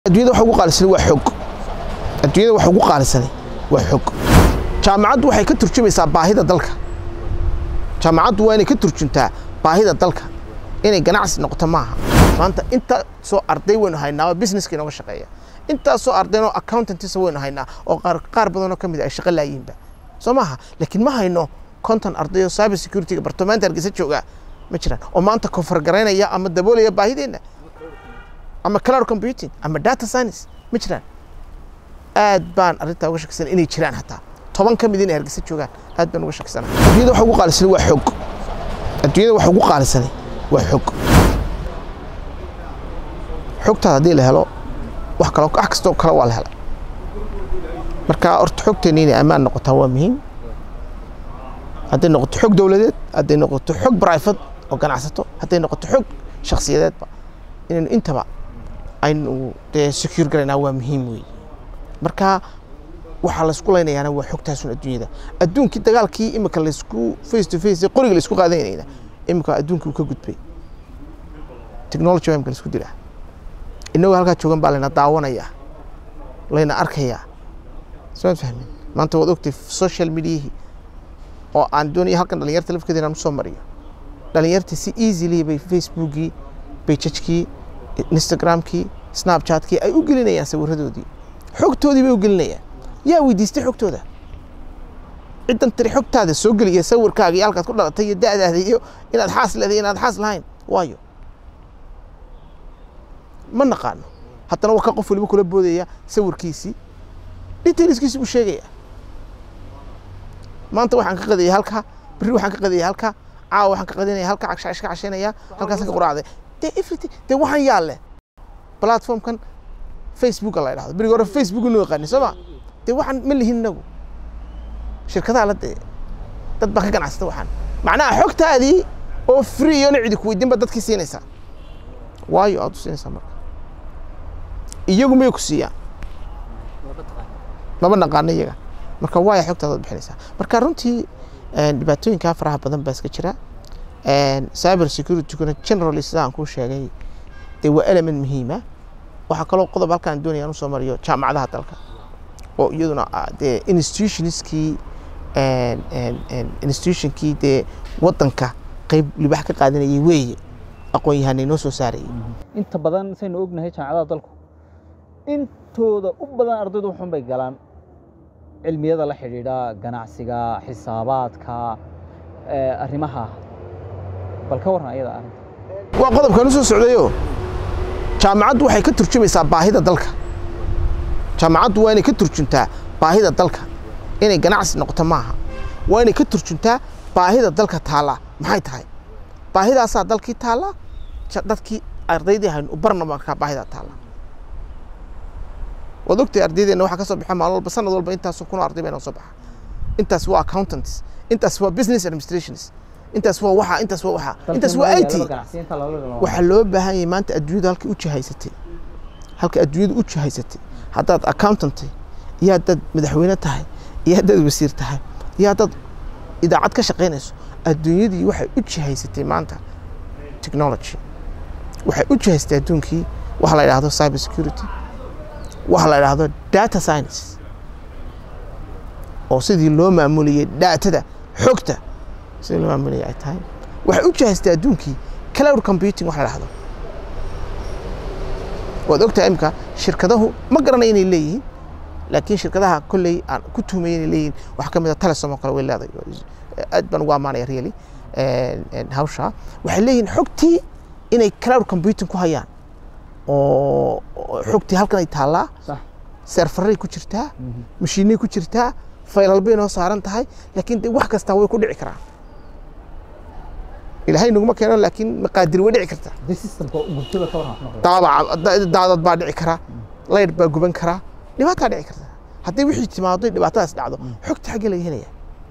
adduunyada waxa ugu qaalisan waa xog adduunyada waxa ugu qaalisan waa xog jaamacaddu waxay ka turjumaysaa baahida dalka jaamacaddu waa inay ka turjuntaa baahida dalka inay ganacsi noqoto maaha maanta inta soo arday waynu haynaa oo businesska inooga shaqeeya intaasoo ardayn oo accountantisa waynu haynaa oo qaar qaar badanoo ka mid ay shaqo laayiinba soo maaha laakiin ma hayno konton arday oo cyber securityga bartamaanta hargeysa jooga ma jiraan oo maanta koonfurgaraynaya ama daboolaya baahideenna ama cloud computing ama data science ma jiraan aad baan arrintaa uga shakisan inay jiraan hataa toban ka mid inay hargeysa joogaan aad baan uga shakisana adduunyada waxa ugu qaalisan waa xog adduunyada waxa ugu qaalisan waa xog xogtaada haddii la helo wax kalo wax kastoo kale waa la helay marka horta xogteena inay ammaan noqotaa waa muhiim hadday noqoto xog dowladeed hadday noqoto xog private oo ganacsato hadday noqoto xog shakhsiyadeedba inaynu intaba aynu dee secure garaynaa waa muhiim weeye marka waxaa laysku laynayaana waa xogtaasun adduunyada adduunkii dagaalkii imika laysku face to face qoriga laysku qaadanayna imika adduunkii uu ka gudbay technology waa imika laysku dilaa innagoo halkaa joogan baa layna daawanayaa layna arkayaa soo fahmin maanta waad ogtay social mediahii oo aan doonaya halkan dhalinyarta lafkeeda inaan usoo mariyo dhalinyarta si easily bay facebookii bejajkii instagramkii snapchatkii ay u gelinayaan sawiradoodii xogtoodii bay u gelinayaan yaa weydiistay xogtooda ciddan tiri xogtaada soo geliya sawirkaaga iyo halkaad ku dhalatay iyo da'daada iyo inaad xaas leedahay inaad xaas lahayn waayo ma naqaano haddana waa ka qof waliba kula boodaya sawirkiisii detailskiisi buu sheegaya maanta waxaan ka qadayay halkaa berri waxaan ka qadayay halkaa caawa waxaan ka qadinaya halkaa cagshash ka cashaynaya halkaasaan ka quraacday dee everything dee waxaan yaale platformkan facebooka la idhahdo berigi hore facebook inuu yaqaani soo ma dee waxaan ma lihin inagu shirkadaha la dee dad baa ka ganacsata waxaan macnaha xogtaadii oo free iyo cidi ku weydiin ba dadkii siinaysaa waayo aad u siinaysaa marka iyagu may ku siiyaan maba naqaano iyaga marka waaya xogtaada ad bixinaysaa marka runtii dhibaatooyinkaa faraha badan baa iska jira cyber securityguna generally sida aan kuu sheegay dee waa element muhiima waxaa kaloo qodob halkaan doonaya aan usoo mariyo jaamacadaha dalka oo iyaduna dee institutionskii institutionkii dee waddanka qayb libax ka qaadanayay weeye aqoon yahanay noo soo saarayay inta badan saynu ognahay jaamacadaha dalku intooda u badan ardaydu waxun bay galaan cilmiyada la xidhiidha ganacsiga xisaabaadka arrimaha bal ka warran ayada arrinta waa qodobkan u soo socdayo jaamacaddu waxay ka turjumaysaa baahida dalka jaamacaddu waa inay ka turjuntaa baahida dalka inay ganacsi noqoto maaha waa inay ka turjuntaa baahida dalka taalla maxay tahay baahidaasaa dalkii taalla dadkii ardaydii haynu u barna markaa baahidaa taalla waad ogtay ardaydeenna waxaa ka soo baxa maalin walba sanad walba intaasoo kunoo arday baa inoo soo baxa intaas waa accountants intaas waa business administrations intaas waa waxa intaas waa waxa intaas waa it waxaa loo baahan yahay maanta adduunyadu halka u jihaysatay halka adduunyadu u jihaysatay haddaad accountantay iyo haddaad madaxweyne tahay iyo haddaad wasiir tahay iyo haddaad idaacad ka shaqaynayso adduunyadii waxay u jihaysatay maanta technology waxay u jihaysatay adduunkii waxa la yidhaahdo cyber security waxa la yidhaahdo data science oo sidii loo maamulayay daatada xogta sidii loo maamulayay ay tahay waxay u jihaystay adduunkii cloud computing waxa la yidhahdo waad ogtahay imika shirkadahu ma garanay inay leeyihiin laakiin shirkadaha kolley aan ku tuhmaya inay leeyihiin waxaa ka mid a telesom oo kale way leedahay aad baan ugu ammaanaya really hawsha waxay leeyihiin xogtii inay cloud computing ku hayaan oo xogtii halkan ay taallaa seerfaray ku jirtaa mashiinay ku jirtaa faylal bay noo saaran tahay laakiin de wax kastaa way ku dhici karaan ilaahay naguma keeno laakiin maqaadir way dhici kartaa daadad baa dhici kara laydh baa guban karaa dhibaataa dhici karta haddii wixii timaado dhibaatadaas dhacdo xogta xaggee laga helaya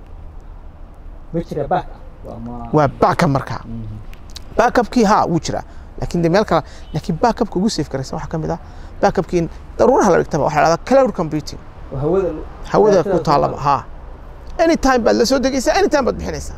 waa backab markaa backabkii haa wuu jiraa laakiin de meel kale laakiin backupka ugu safe garaysan waxaa ka mid ah backupkii daruuraha la dhigtaba waxaa la dhahdaa cloud computing hawada ku taalaba haa anytime baad la soo degaysaa anytime baad bixinaysaa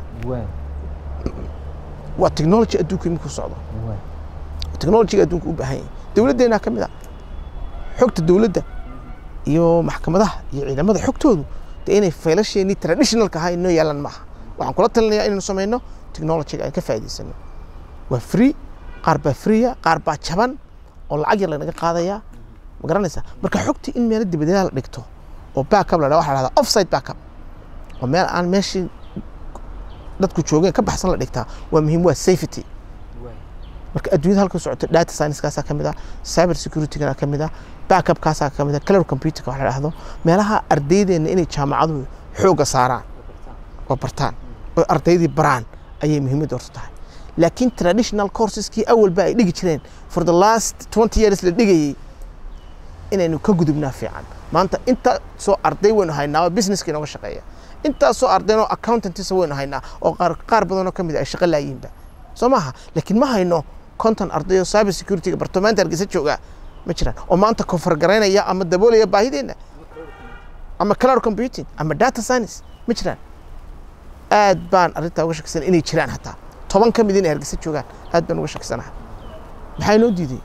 waa technology adduunka iminku socdo technologyga adduunka u baahan yahay dowladdeena ka mid a xogta dowladda iyo maxkamadaha iyo ciidamada xogtoodu dee inay faylasheenii traditionalka ahaa inoo yaalan maaha waxaan kula talinayaa inaynu samayno technologyga aan ka faa'iidaysano waa free qaar baa freeya qaar baa jaban oo lacag yar lanaga qaadayaa ma garanaysaa marka xogtii in meelo dibadeeda la dhigto oo backup la dhaha waxa la dhahdaa offside backup oo meel aan meeshii dadku joogeen ka baxsan la dhigtaa waa muhiim waa safety marka adduunyada halka socoto data science-kaasaa ka mid ah cyber security-gana ka mid ah backupkaasaa ka mid ah cloud computer-ka wax la dhahdo meelaha ardaydeena inay jaamacaduhu xoogga saaraan oo bartaan oo ardaydii baraan ayay muhiimadda horta tahay laakiin traditional courseskii awalba ay dhigi jireen for the last twenty years la dhigayey inaynu ka gudubnaa fiican maanta inta soo arday waynu haynaa oo businesska inooga shaqeeya intaas soo ardaynoo accountantisa waynu haynaa oo qaar qaar badanoo ka mid ah ay shaqo laayiinba soo maaha laakiin ma hayno konton arday oo cyber security-ga bartamaanta hargeysa jooga ma jiraan oo maanta kofar garaynaya ama daboolaya baahideenna ama cloud computing ama data science ma jiraan aad baan arrintaa uga shakisana inay jiraan hataa toban ka mid inay hargeysa joogaan aad baan uga shakisanaha maxaa inoo diiday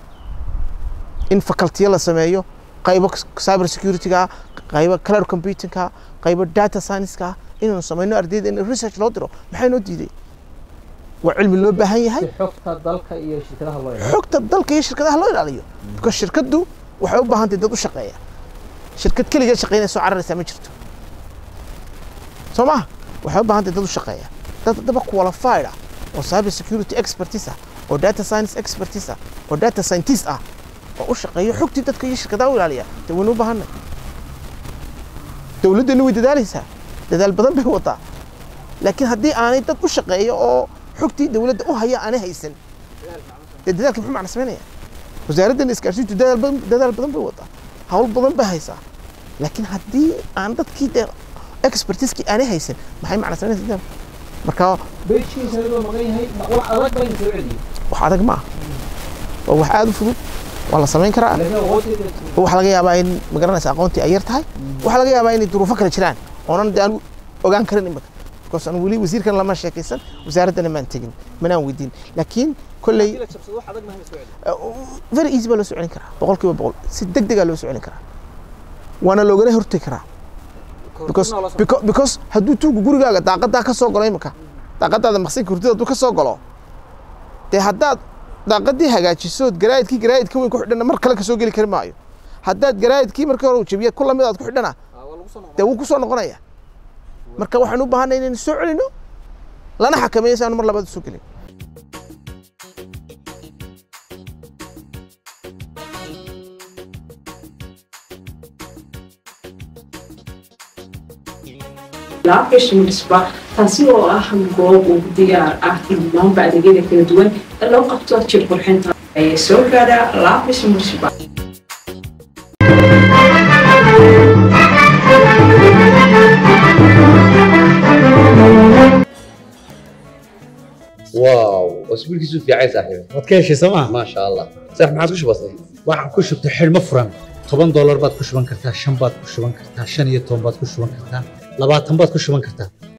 in facultiyo la sameeyo qaybo cyber security-ga qaybo cloud computing-ka qaybo data science-ka inaynu samayno ardayda in research loo diro maxaa inoo diiday waa cilmi loo baahan yahay si xogta dalka iyo shirkadaha loo ilaaliyo xogta dalka iyo shirkadaha loo ilaaliyo because shirkaddu waxay u baahan tahay dad u shaqeeya shirkad keligeed shaqeynaya soo cararaysaa ma jirto soo maha waxay u baahan tahay dad u shaqeeya dad haddaba qualified ah oo cyber security expertise ah oo data science expertise ah oo data scientist ah oo u shaqeeyo xogtii dadka iyo shirkadaha u ilaaliya dee waynu u baahanay dowladdeenna way dadaalaysaa dadaal badan bay wadaa laakiin haddii aanay dad u shaqeeyo oo xogtii dowladda u haya aanay haysan dee dadaalka muxuu macna samaynaya wasaaraddan isgaarsiintu dadaal badan dadaal badan bay wadaa hawl badan bay haysaa laakiin haddii aan dadkii dee expertiskii aanay haysan maxay macna samaynaysa dadaalka marka beeshiisa loo maqan yahay wax adag baa in soo celiyo wax adag ma ah waa wax aada u fudud waa la samayn karaa laakiin awooddeeda waxaa laga yaabaa in magaranaysa aqoontii ay yar tahay waxaa laga yaabaa inay duruufo kale jiraan oonan de aan ogaan karin imika because aan weli wasiirkan lama sheekaysan wasaaraddana maan tegin manaan weydiin laakiin kolley la jabsado wax adag ma soo celiyo very easy baa loo soo celin karaa boqol kiiba boqol si deg degaa loo soo celin karaa waana loogana hortegi karaa because because because hadduu tuugu gurigaaga daaqadaa ka soo galo imika daaqadaada maqsinka hurdada hadduu ka soo galo dee haddaad daaqadii hagaajisood garaayidkii garaayidka weyn ku xidhana mar kale kasoo geli kari maayo haddaad garaayidkii markii hore uu jabiya ku lamid aad ku xidhana dee wuu ku soo noqonaya marka waxaan u baahanay inaynu soo celino lana xakameeyo si aanu mar labaad u soo gelin laabgashimisba taasi oo ah goob ugu diyaar ah in dhammaanba adeegyada kala duwan ee loo qabto jir qurxinta ayaa soo gaadha laabgashimisba واو اسبوع كيسو في عايز صاحبي waad ka heshay sooma ما شاء الله صح ما عادش بسيط waxaan ku shubtay xidhmo furan toban doolar baad ku shuban kartaa shan baad ku shuban kartaa shan iyo toban baad ku shuban kartaa labaatan baad ku shuban kartaa